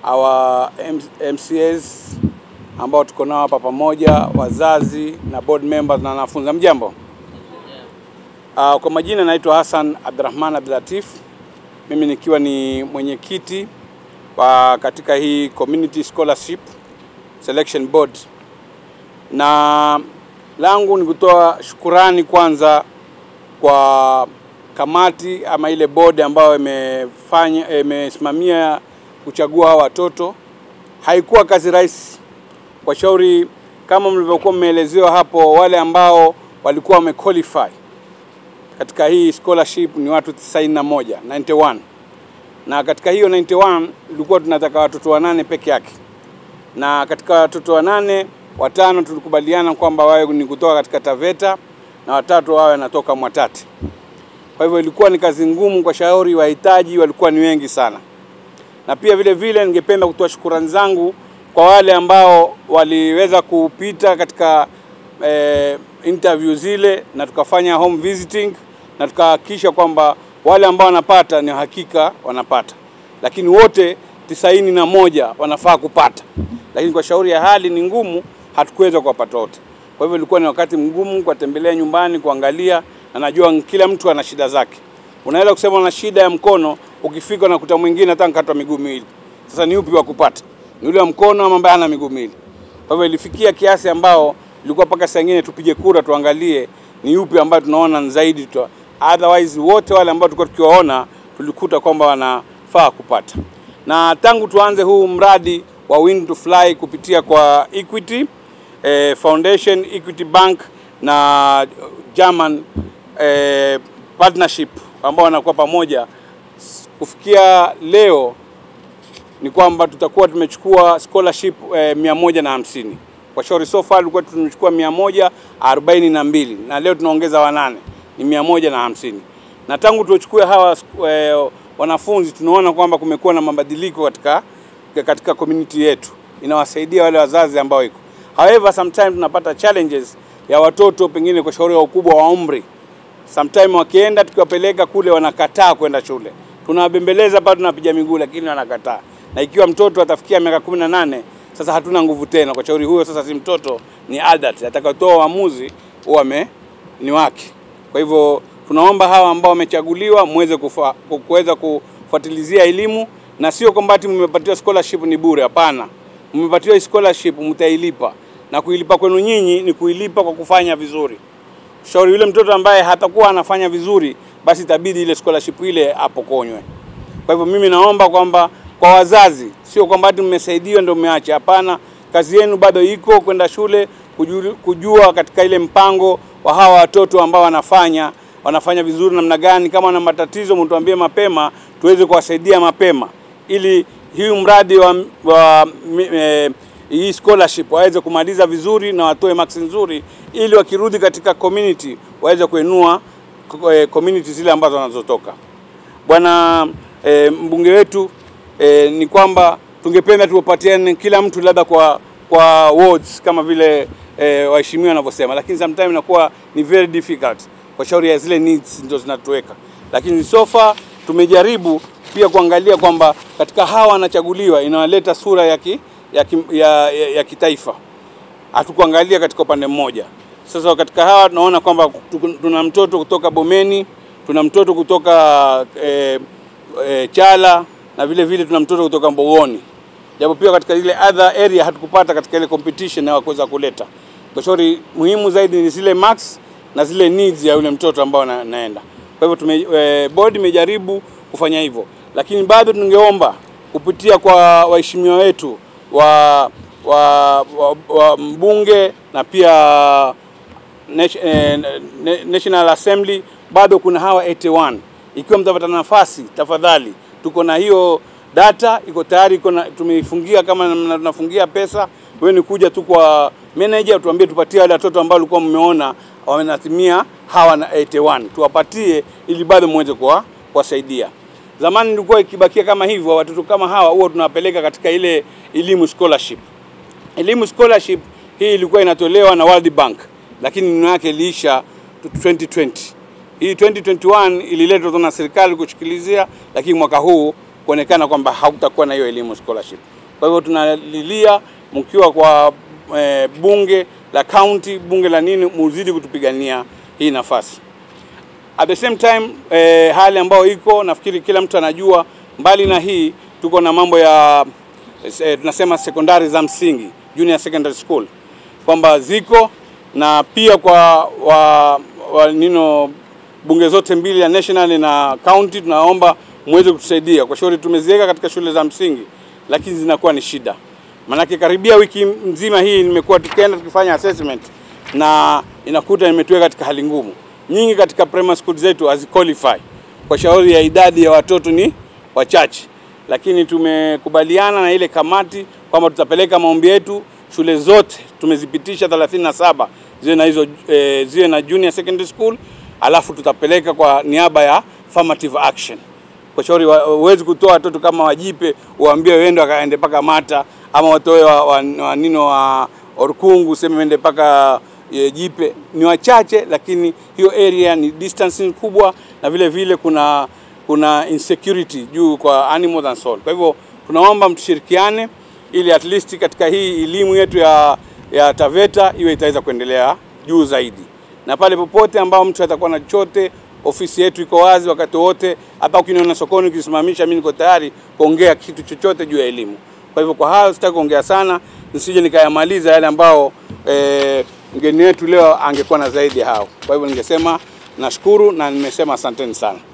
our MCAs ambao tuko nao hapa pamoja, wazazi na board members na wanafunzi. Mjambo. Uh, kwa majina naitwa Hassan Abdurrahman Abdulatif, mimi nikiwa ni mwenyekiti wa katika hii Community Scholarship Selection Board, na langu ni kutoa shukurani kwanza kwa kamati ama ile board ambayo imefanya imesimamia kuchagua hawa watoto. Haikuwa kazi rahisi kwa shauri, kama mlivyokuwa mmeelezewa hapo, wale ambao walikuwa wamequalify katika hii scholarship ni watu 91 91, na katika hiyo 91 tulikuwa tunataka watoto wanane peke yake, na katika watoto wanane watano tulikubaliana kwamba wawe ni kutoka katika Taveta na watatu wawe wanatoka Mwatate. Kwa hivyo ilikuwa ni kazi ngumu kwa shauri, wahitaji walikuwa ni wengi sana, na pia vile vile ningependa kutoa shukurani zangu kwa wale ambao waliweza kupita katika eh, interview zile na tukafanya home visiting na tukahakikisha kwamba wale ambao wanapata ni hakika wanapata, lakini wote tisaini na moja wanafaa kupata, lakini kwa shauri ya hali ni ngumu, hatukuweza kuwapata wote. Kwa hivyo ilikuwa ni wakati mgumu kuwatembelea nyumbani, kuangalia, na najua kila mtu ana shida zake. Unaweza kusema una shida ya mkono, ukifika unakuta mwingine hata nkatwa miguu miwili. Sasa ni upi wa kupata? Ni yule wa mkono ama ambaye hana miguu miwili? Kwa hivyo ilifikia kiasi ambao ilikuwa mpaka saa nyingine tupige kura tuangalie ni yupi ambayo tunaona zaidi tu. Otherwise wote wale ambao tulikuwa tukiwaona tulikuta kwamba wanafaa kupata. Na tangu tuanze huu mradi wa Win to Fly kupitia kwa Equity eh, Foundation, Equity Bank na German eh, partnership ambao wanakuwa pamoja kufikia leo ni kwamba tutakuwa tumechukua scholarship eh, mia moja na hamsini kwa shauri so far tulikuwa tumechukua mia moja arobaini na mbili na leo tunaongeza wanane ni mia moja na hamsini na tangu tuchukue hawa eh, wanafunzi tunaona kwamba kumekuwa na mabadiliko katika katika community yetu, inawasaidia wale wazazi ambao iko. However, sometimes tunapata challenges ya watoto pengine kwa shauri ya ukubwa wa umri, sometimes wakienda tukiwapeleka kule wanakataa kwenda shule, tunawabembeleza pale, tunapiga miguu, lakini wanakataa. Na ikiwa mtoto atafikia miaka kumi na nane sasa hatuna nguvu tena kwa shauri huyo, sasa si mtoto, ni adult atakayotoa uamuzi huwa ni wake. Kwa hivyo tunaomba hawa ambao wamechaguliwa muweze kuweza kufuatilizia elimu, na sio kwamba ati mmepatiwa scholarship ni bure. Hapana, mmepatiwa scholarship mtailipa, na kuilipa kwenu nyinyi ni kuilipa kwa kufanya vizuri. Shauri yule mtoto ambaye hatakuwa anafanya vizuri, basi itabidi ile scholarship ile apokonywe. Kwa hivyo mimi naomba kwamba kwa wazazi, sio kwamba ati mmesaidiwa ndio mmeacha. Hapana, kazi yenu bado iko kwenda shule kujua, kujua katika ile mpango wa hawa watoto ambao wanafanya wanafanya vizuri namna gani. Kama wana matatizo, mtuambie mapema tuweze kuwasaidia mapema, ili hii mradi wa, wa e, hii scholarship waweze kumaliza vizuri na watoe marks nzuri, ili wakirudi katika community waweze kuinua e, community zile ambazo wanazotoka. Bwana e, mbunge wetu e, ni kwamba tungependa tuwapatiane kila mtu labda kwa kwa wards kama vile e, waheshimiwa wanavyosema, lakini sometimes inakuwa ni very difficult kwa shauri ya zile needs ndio zinatuweka, lakini so far tumejaribu pia kuangalia kwamba katika hawa wanachaguliwa inawaleta sura ya, ki, ya, ki, ya, ya, ya kitaifa. Hatukuangalia katika upande mmoja. Sasa katika hawa tunaona kwamba tuna mtoto kutoka Bomeni, tuna mtoto kutoka e, e, Chala na vile vile tuna mtoto kutoka Mbogoni, japo pia katika ile other area hatukupata katika ile competition ya kuweza kuleta. Kwa shauri muhimu zaidi ni zile marks na zile needs ya yule mtoto ambao na, naenda. Kwa hivyo tume, e, board imejaribu kufanya hivyo, lakini bado tungeomba kupitia kwa waheshimiwa wetu wa, wa, wa, wa mbunge na pia National Assembly, bado kuna hawa 81 ikiwa mtapata nafasi, tafadhali, tuko na hiyo data iko tayari, iko tumeifungia kama tunafungia pesa. Wewe ni kuja tu kwa manager, tuambie tupatie wale watoto ambao walikuwa mmeona wamenatimia hawa na 81 tuwapatie, ili bado muweze kuwasaidia. Zamani ilikuwa ikibakia kama hivyo, watoto kama hawa huwa tunawapeleka katika ile elimu scholarship. Elimu scholarship hii ilikuwa inatolewa na World Bank, lakini neno yake iliisha 2020. Hii 2021 ililetwa na serikali kushikilizia, lakini mwaka huu kuonekana kwamba hautakuwa na hiyo elimu scholarship. Kwa hivyo tunalilia mkiwa kwa e, bunge la county, bunge la nini, muzidi kutupigania hii nafasi. At the same time e, hali ambayo iko nafikiri kila mtu anajua, mbali na hii tuko na mambo ya e, tunasema sekondari za msingi junior secondary school kwamba ziko na pia kwa wa, wa, nino bunge zote mbili ya national na county, tunaomba muweze kutusaidia kwa shauri. Tumeziweka katika shule za msingi, lakini zinakuwa ni shida, maanake karibia wiki nzima hii nimekuwa tukienda tukifanya assessment na inakuta nimetuweka katika hali ngumu. Nyingi katika primary school zetu haziqualify kwa shauri ya idadi ya watoto ni wachache, lakini tumekubaliana na ile kamati kwamba tutapeleka maombi yetu shule zote tumezipitisha 37 ziwe na hizo e, ziwe na junior secondary school, alafu tutapeleka kwa niaba ya affirmative action kwa shauri huwezi kutoa watoto kama wajipe uambie wende wakaende paka Mata ama watoe wa, wa, wa nino wa Orkungu sema wende paka e, Jipe. Ni wachache, lakini hiyo area ni distance kubwa, na vile vile kuna kuna insecurity juu kwa animals and soul. Kwa hivyo tunaomba mtushirikiane ili at least katika hii elimu yetu ya, ya Taveta iwe itaweza kuendelea juu zaidi, na pale popote ambao mtu atakuwa na chochote, ofisi yetu iko wazi wakati wote. Hapa ukiniona sokoni ukisimamisha, mimi niko tayari kuongea kitu chochote juu ya elimu. Kwa hivyo kwa hayo sitaki kuongea sana, nisije nikayamaliza yale ambao e, mgeni wetu leo angekuwa na zaidi hao. Kwa hivyo ningesema nashukuru na nimesema asanteni sana.